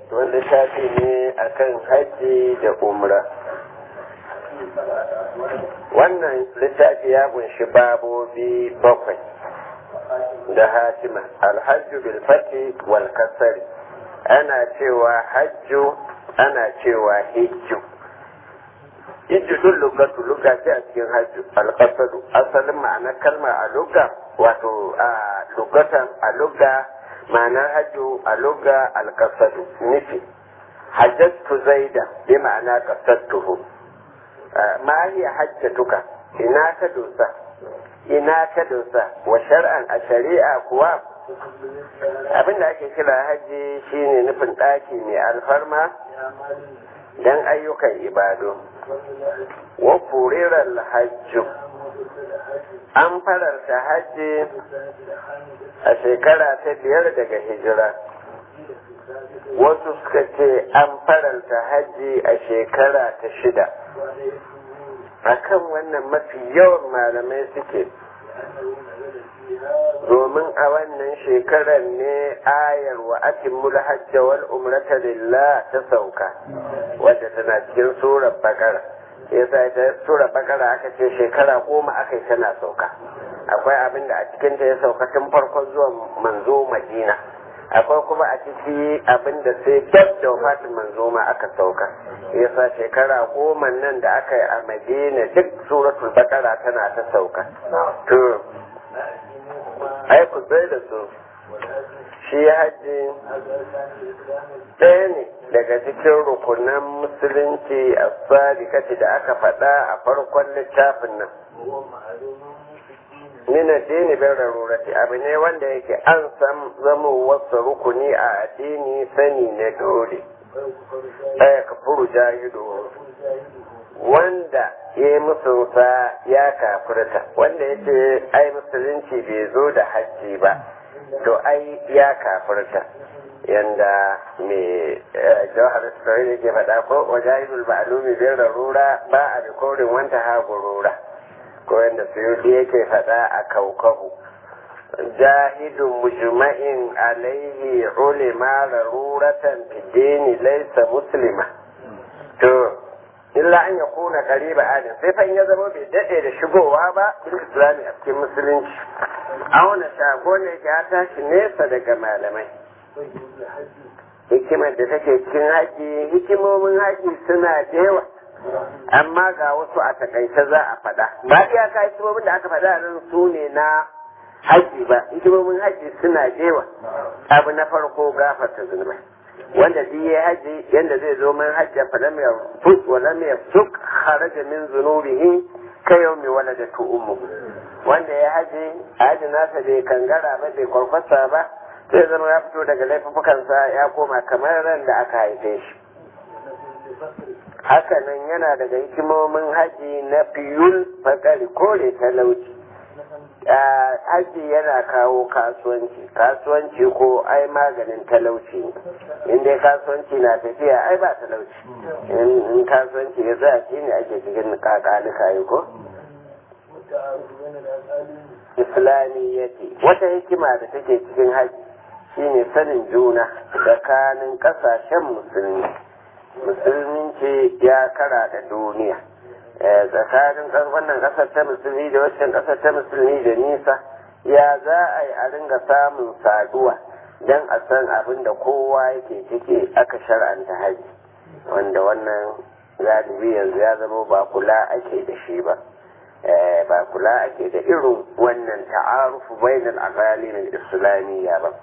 wanda littafi ne akan hajji da umra wannan littafi ya kunshi babobi bakwai da hatima alhajju bil fati wal kasari ana cewa hajju ana cewa hijju hijju duk lugatu luga ce a cikin hajju alkasadu asalin ma'anar kalma a luga wato a lugatan a luga ma'anar hajju a luga alkasadu nufi hajjattu zaida bi ma'ana kasattuhu ma hiya hajjatuka ina ka dosa ina ka dosa wa shar'an a shari'a kuwa abin da ake kira hajji shine nufin ɗaki mai alfarma don ayyukan ibado wa furirar hajju an fararta hajji a shekara ta biyar daga hijira wasu suka ce an faranta hajji a shekara ta shida akan wannan mafi yawan malamai suke domin a wannan shekarar ne ayar wa atimmul hajja wal umrata lillah ta sauka wadda tana cikin surar bakara yasa ita surar bakara aka ce shekara goma aka yi tana sauka akwai abin da a cikinta ya sauka tun farkon zuwan manzo madina akwai kuma a ciki abin da sai dab da wafatin manzo ma aka sauka yasa shekara goma nan da aka yi a madina duk suratul bakara tana ta sauka to ai ku tsaye da su shi hajji ɗaya ne daga cikin rukunan musulunci a sadikati da aka faɗa a farkon littafin nan min addini bin rarurati abu ne wanda yake an san zama wasu rukuni a addini sani na dole ɗaya ka furu jahido wanda ya yi musulunta ya kafirta wanda ya ce ai musulunci bai zo da hajji ba to ai ya kafirta yanda mai jawhar sarari ke faɗa ko wajahidul ma'lumi bin rarura ba a rikorin wanta ha gurura ko yanda suyuti yake faɗa a kaukabu jahidun mujma'in alaihi ulima raruratan fidini laisa muslima to illa an ya kuna kariba adin sai fa in ya zama bai daɗe da shigowa ba bil islami a cikin musulunci auna shago ne ya tashi nesa daga malamai hikimar da take cikin haƙi hikimomin haƙi suna da yawa amma ga wasu a takaice za a faɗa ba iyaka hikimomin da aka faɗa nan su ne na haƙi ba hikimomin haƙi suna da yawa abu na farko gafarta zunubai wanda duk ya haji yanda zai zo man hajja fa lam yafut wa lam yafsuk kharaja min zunubihi ka yawmi waladatu ummu wanda ya haji haji nasa bai kangara ba bai kwarkwasa ba zai zama ya fito daga laifukansa ya koma kamar ran da aka haife shi hakanan yana daga hikimomin haji na fiyul fakari kore talauci haji yana kawo kasuwanci kasuwanci ko ai maganin talauci in dai kasuwanci na tafiya ai ba talauci in kasuwanci ya tsaya shi ne ake cikin kakanuka yi ko islamiyyati wata hikima da take cikin haji shine sanin juna tsakanin kasashen musulmi musulminci ya kara da duniya tsakanin wannan kasar ta musulmi da waccan kasar ta musulmi da nisa ya za a yi a ringa samun saduwa don a san abin da kowa yake ciki aka shar'anta haji wanda wannan galibi yanzu ya zama ba kula ake da shi ba ba kula ake da irin wannan ta'arufu bainal aqalin islamiyya ba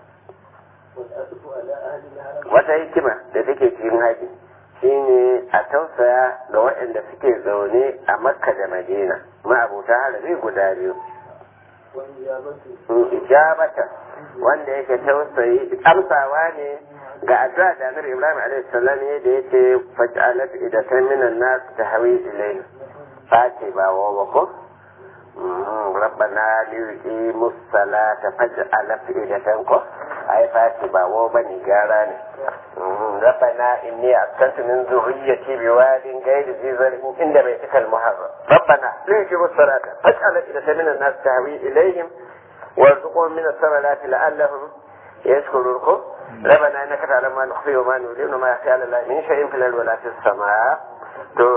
wata hikima da take cikin haji shine a tausaya ga waɗanda suke zaune a makka da madina ma'abuta harabi guda biyu ijabata wanda yake tausayi amsawa ne ga addu'a da annabi ibrahim alaihi salam ne da yace faj'alat idatan minan nas tahwi ilayhi fati ba wa ko ربنا ليقيموا الصلاة فاجعل أفئدة كو أي فاتي باو بني جاراني ربنا إني أسكنت من ذريتي بواد غير ذي زرع عند بيتك المحرم ربنا ليقيموا الصلاة فاجعل أفئدة من الناس تهوي إليهم وارزقهم من الثمرات لعلهم يشكرونكم ربنا انك تعلم ما نخفي وما نعلن وما يخفي على الله من شيء في الارض ولا في السماء to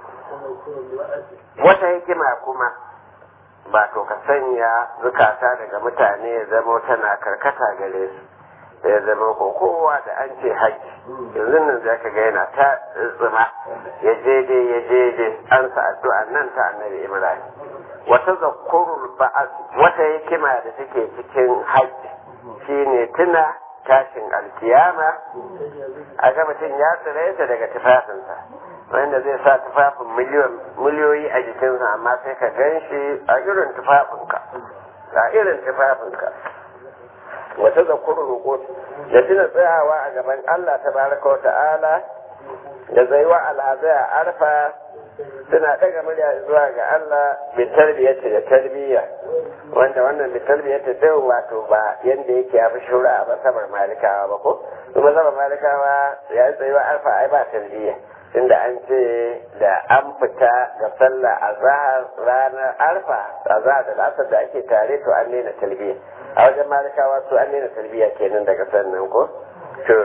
wata hikima kuma ba to ka sanya zukata daga mutane ya zama tana karkata gare su ya zama ko kowa da an ce haji yanzu nan za ka ga yana ta tsima ya je dai ya je dai an sa addu'a nan ta annabi ibrahim wata zakurul ba'as wata hikima da take cikin haji shine tuna tashin alkiyama a ga mutum ya tsiraita daga tufafinsa wanda zai sa tufafin miliyoyi a jikinsa amma sai ka gan shi a irin tufafinka a irin tufafinka wata zakurul hukut da tuna tsayawa a gaban Allah ta baraka wa ta'ala da zaiwa alhazai a arfa suna ɗaga murya zuwa ga Allah bi tarbiyyati da tarbiyya wanda wannan bi tarbiyyati din wato ba yanda yake ya fi shura a masabar malikawa ba ko kuma masabar malikawa ya yi tsayuwa arfa ai ba tarbiyya inda an ce da an fita ga sallah a zahar ranar arfa a zahar da lasar da ake tare to an nena tarbiyya a wajen malikawa su an nena tarbiyya kenan daga sannan ko to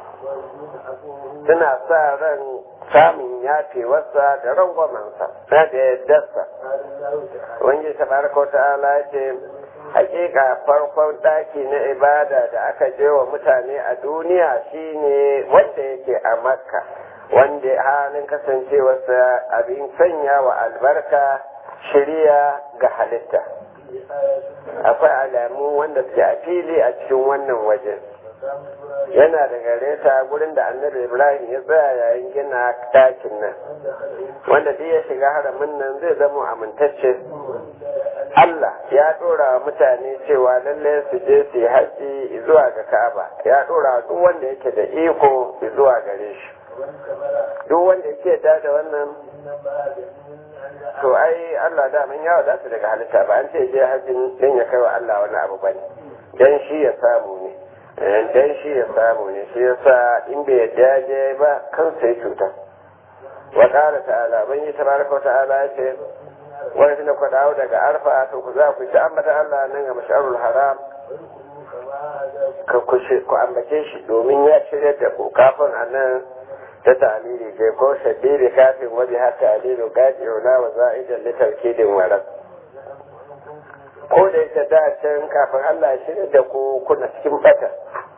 suna sa ran samun yafewarsa da rangwamansa na da yaddarsa wani tabaraka ta'ala ce hakika farkon daki na ibada da aka je wa mutane a duniya shine wanda yake a makka wanda halin kasancewarsa abin sanya wa albarka shirya ga halitta akwai alamu wanda suke a fili a cikin wannan wajen yana da gare ta gurin da annabi ibrahim ya tsaya yayin gina ɗakin nan wanda duk ya shiga haramin nan zai zama amintacce Allah ya ɗora wa mutane cewa lallai su je su yi haji zuwa ga Ka'aba ya ɗora duk wanda yake da iko zuwa gare shi duk wanda yake da da wannan to ai Allah da mun yawa za su daga halitta ba an ce je hajjin dan ya kai wa Allah wani abu bane dan shi ya samu ne dan shi ya samu ne shi yasa in bai yadda je ba kansa ya cuta wa qala ta'ala ban yi tabaraka wa ta'ala ya ce wani tunda ku dawo daga arfa to ku za ku ci ambata Allah nan ga masharul haram ka ku ambace shi domin ya shirya da ku kafin anan ta ta'alili ke ko shaddiri kafin waje har ta'alilu gajiyo na wa za'idan litarkidin waras ko da yake da can kafin Allah ya shirya da ku kuna cikin bata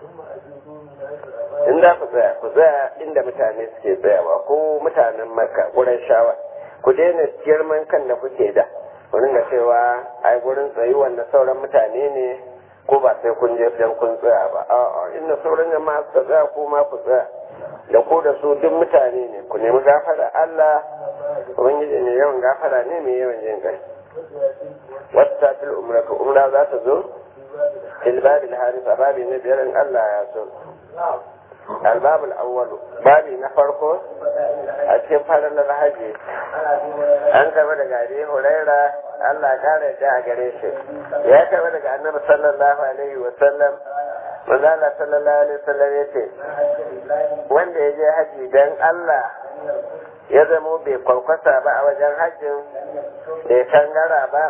in za ku tsaya ku tsaya inda mutane suke tsayawa ko mutanen makka gurin shawa ku daina girman kan da kuke da ku dinga cewa ai gurin tsayuwan na sauran mutane ne ko ba sai kun je dan kun tsaya ba a'a inda sauran jama'a suka tsaya ko ma ku tsaya da ko da su duk mutane ne ku nemi gafara Allah ubangiji ne yawan gafara ne mai yawan jin kai wata fil umra ka umra za ta zo fil babil haris a babi na biyar in Allah ya so الباب الأول بابي نفرقه أتكين فضل الحجي أنت بدك عليه هريرة الله قال جاء قريش يا كبدك النبي صلى الله عليه وسلم manzala sallallahu alaihi wasallam ya ce wanda ya je haji dan Allah ya zamo bai kwarkwasa ba a wajen hajjin bai kangara ba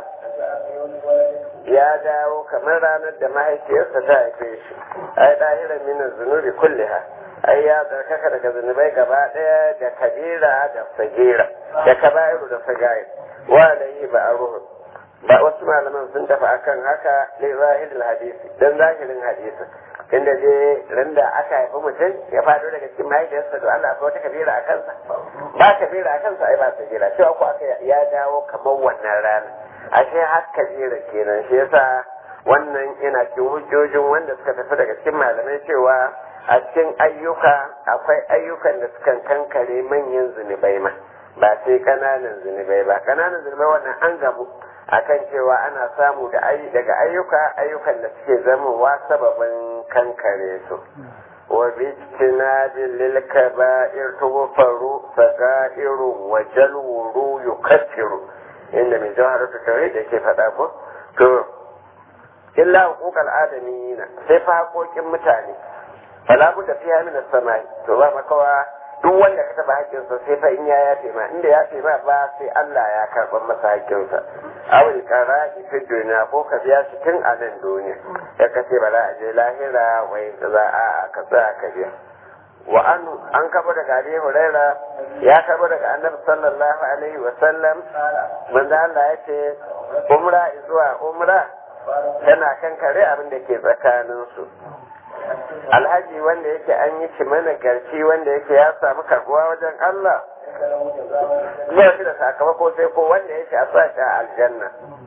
ya dawo kamar ranar da mahaifiyarsa ta haife shi ai ɗahiran minin zunubi kulliha ai ya tsarkaka daga zunubai gaba ɗaya da kabira da sagira da kaba'iru da sagair wa alayhi ba a ruhun ba wasu malaman sun tafi akan haka li zahiril hadisi dan zahirin hadisi inda je randa aka haifi mutum ya fado daga cikin mahaifiyarsa da Allah akwai wata kabira a kansa ba kabira a kansa ai ba kabira cewa ko aka ya dawo kamar wannan rana ashe har kabira kenan shi yasa wannan yana cikin hujjojin wanda suka tafi daga cikin malamai cewa a cikin ayyuka akwai ayyukan da sukan kankare manyan zunubai ma ba sai kananan zunubai ba kananan zunubai wannan an gabu akan cewa ana samu da daga ayyuka ayyukan da suke zamowa sababin kankare su wa bijtinadin lil kaba'ir tughfaru sagairu wa jalwuru yukaffiru inda mai jawharatu tauhid yake faɗa ko to illa huquqal adamina sai fa haƙoƙin mutane fala budda fiha min as-samai to ba makawa duk wanda ka taba haƙƙinsa sai fa in ya yafe ma inda ya yafe ma ba sai Allah ya karɓar masa haƙƙinsa awil qara'i fi dunya ko ka biya shi tun a nan duniya ya kace ba za a je lahira wai za a ka tsaya ka biya wa an an kaba daga Abi Huraira ya kaba daga Annabi sallallahu alaihi wa sallam manzo Allah ya ce umra zuwa umra tana kan kare abin da ke tsakanin su alhaji wanda yake an yi shi mana garci wanda yake ya samu karbuwa wajen Allah ba shi da sakamako sai ko wanda yake a sa shi a aljanna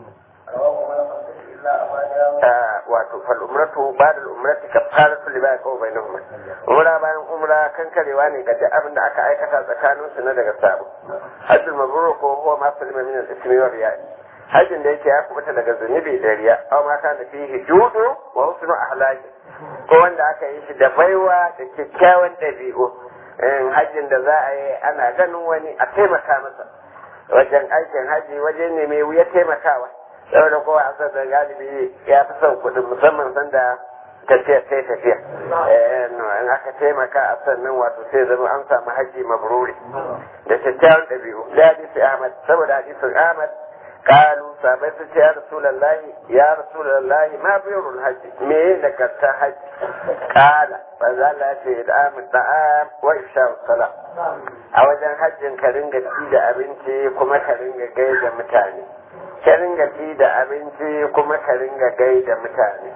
wato fal umratu ba'da al umrati kafaratu lima yaqau bainahuma umra bayan umra kan karewa ne ga duk abin da aka aikata tsakanin su na daga sabo hajjul mabrur ko huwa ma salima min al ismi wa riya hajjin da yake ya kubuta daga zunubi da riya aw ma kana fihi judu wa husnu ahlaki ko wanda aka yi shi da baiwa da kyakkyawan dabi'u hajjin da za a yi ana ganin wani a taimaka masa wajen aikin haji waje ne mai wuya taimakawa saboda kowa a sassa galibi ya fi son kuɗin musamman sanda tafiya sai tafiya in aka taimaka a sannan wato sai zama an samu haji mabruri da kyakkyawan ɗabi'u da hadisi ahmad saboda hadisin ahmad قالوا سابت يا رسول الله يا رسول الله ما بير الحج مين لك حج قال فزال في إدعام الطعام وإفشاء الصلاة أوجن حج كرنجة تيدا أبنتي كما كرنجة جيدة متاني كرنجة تيدا أبنتي كما كرنجة جيدة متاني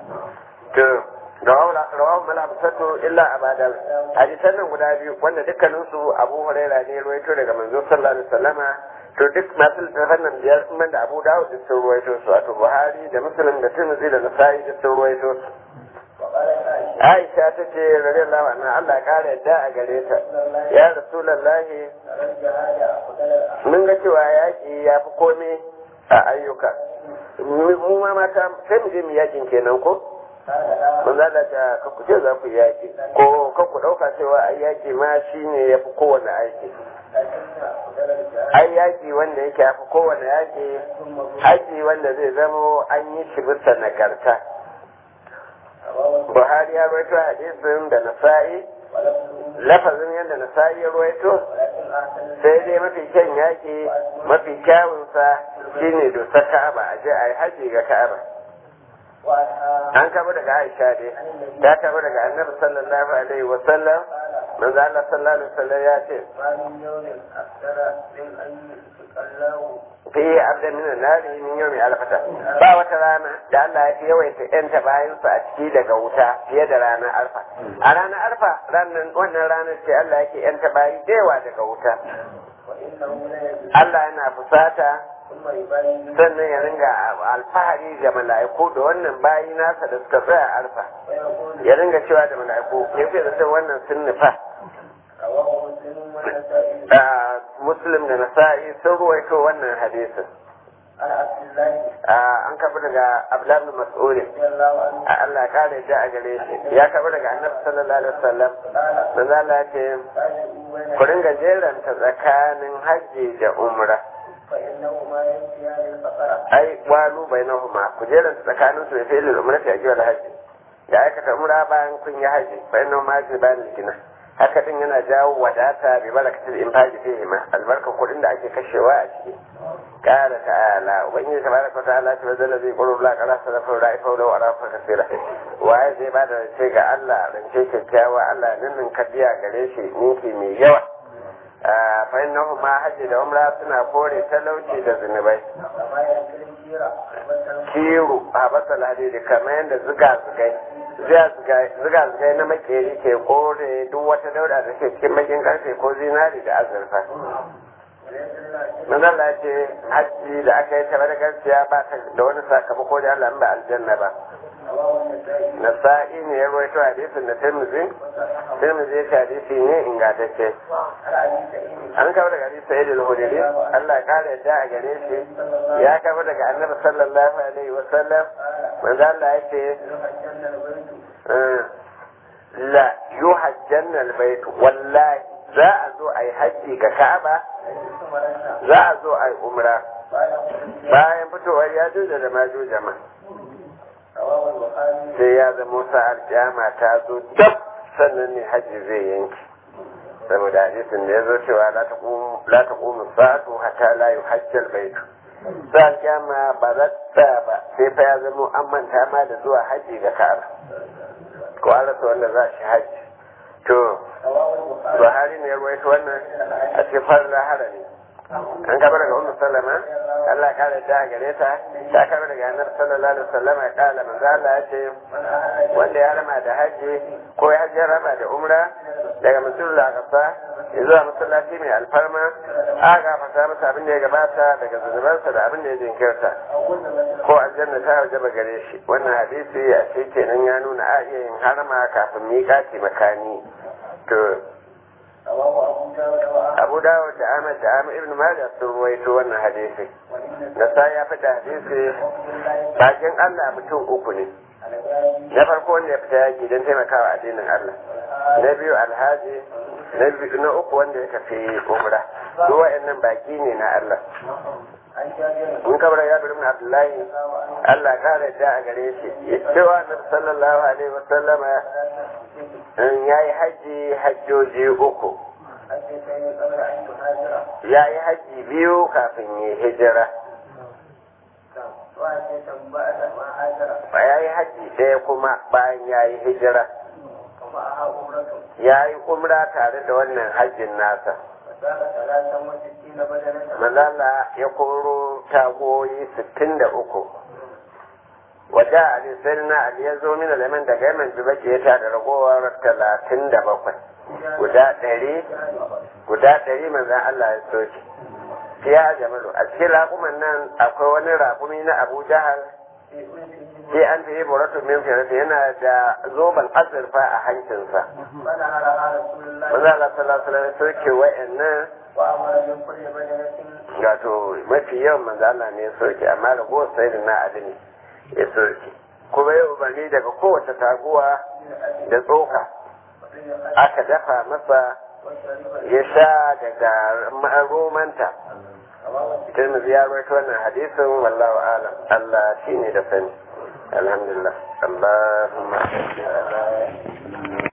rawahu malabsatu illa abada hadisan nan guda biyu wanda dukkaninsu abu huraira ne ruwaito daga manzo sallallahu alaihi wasallama to duk masu littafan nan biyar sun da abu dawud duk sun ruwaito su wato buhari da muslim da tirmidhi da nasa'i duk sun ruwaito su aisha ta ce radiyallahu anha Allah ya kara yadda a gare ta ya rasulullahi mun ga cewa yaki ya fi komai a ayyuka mu ma mata sai mu je mu yakin kenan ko mun zada ta ka ku ce za ku yaki ko ka ku dauka cewa ai yaki ma shine yafi kowane aiki ai yaki wanda yake yafi kowane yaki haji wanda zai zamo an yi shi bisa nagarta Buhari ya rawaito hadisin da Nasa'i lafazin yadda Nasa'i ya rawaito sai dai mafi kyan yaki mafi kyawunsa shine dosar Ka'aba a je a yi haji ga Ka'aba an kama daga Aisha dai ta kama daga Annabi sallallahu alaihi wa sallam manzo Allah sallallahu alaihi wa sallam ya ce fi abda min nari min yawmi alfata ba wata rana da Allah ya fi yawaita yanta bayansa a ciki daga wuta fiye da ranar arfa a ranar arfa ranar wannan ranar ce Allah yake yanta bayi da yawa daga wuta Allah yana fusata sannan ya ringa alfahari ga mala'iku da wannan bayi nasa da suka tsaya arfa ya ringa cewa da mala'iku ya fi da wannan sun nufa muslim da nasa'i sun ruwaito wannan hadisin an kafa daga abdullahi mas'udi Allah ya kare da a gare shi ya kafa daga annabi sallallahu alaihi wasallam manzo Allah ya ce ku ringa jeranta tsakanin hajji da umra ai walu bainahuma ku jeranta tsakanin su da fi'il umra ta ajiyar hajji da aikata umra bayan kun yi hajji bainahuma ji bayan gina haka din yana jawo wadata bi barakatul infaqi fihi ma albarka kudin da ake kashewa a ciki qala ta'ala ubangiji tabaraka ta'ala ta bazala zai qulu la qala salafu ra'ifa wa arafa kasira waye zai bada rance ga Allah rance kyakkyawa Allah nan nan kadiya gare shi ninki mai yawa fa innahu ma hajji da umra suna kore talauci da zunubai kiru a basal hadidi kamar yadda zuga zugai zuga zugai na makeri ke kore duk wata dauda da ke cikin bakin karfe ko zinari da azurfa Manzon Allah ce hajji da aka yi tare da gaskiya ba ta da wani sakamako da Allah ba aljanna ba. Nasa'i ne ya rawaito hadisin da Tirmidhi, Tirmidhi ya ce hadisi ne ingantacce. An kawo daga hadisi Sayyid al-Hudri, Allah ya kare yadda a gare shi, ya kawo daga Annabi sallallahu alaihi wa sallam, manzo Allah ya ce la yuhajjanna al-bayt wallahi za a zo a yi hajji ga Ka'aba za a zo a yi umra bayan fitowar ya juja da maju jama sai ya zama sa'ar jama ta zo dab sannan ne hajji zai yanki saboda hadisin da ya zo cewa la ta ƙumu sa'atu hatta la yi hajjar baitu za kyama ba za ta ba sai fa ya zama an manta ma da zuwa haji ga ka'aba ko an rasa wanda za shi haji to buhari ne ya rawaito wannan a cikin farin harami an kaba daga ummu sallama Allah ka da gare ta ta kaba daga annabi sallallahu alaihi wasallam ya kala manzo Allah ya ce wanda ya rama da haji ko ya hajji rama da umra daga musulul aqsa zuwa masallaci mai alfarma a gafarta masa abin da ya gabata daga zunubansa da abin da ya jinkirta ko aljanna ta wajaba gare shi wannan hadisi a ce kenan ya nuna a iya yin harama kafin miƙati makani to abu dawud da ahmad da ahmad ibn majah sun ruwaito wannan hadisi nasa ya fita hadisi bakin allah mutum uku ne na farko wanda ya fita yaki don taimakawa addinin allah na biyu alhaji na uku wanda ya tafi umra duk wa'annan baki ne na allah in kabar ya bi abdullahi allah kare da a gare shi cewa annabi sallallahu alaihi wasallama ya yi hajji hajjoji uku ya yi hajji biyu kafin yi hijira ya yi hajji ɗaya kuma bayan ya yi hijira ya yi umra tare da wannan hajjin nasa Malala ya koro tagoyi sittin da uku waje ali sai na ali ya zo min alaman daga yaman jibake ya da ragowar talatin da bakwai guda ɗari guda ɗari manzan Allah ya soke fiya jamalu a cikin raƙuman nan akwai wani raƙumi na abu jahal sai an fi buratu min firata yana da zoben azurfa a hancinsa manzan Allah sallallahu alaihi wasallam soke wa'annan gato mafi yawan manzan Allah ne ya soke amma ragowar sai na ali ne ya soke kuma ya umarni daga kowace taguwa da tsoka aka dafa masa ya sha daga romanta tirmidhi ya rawaito wannan hadisin wallahu alam Allah shine da sani alhamdulillah Allahumma salli ala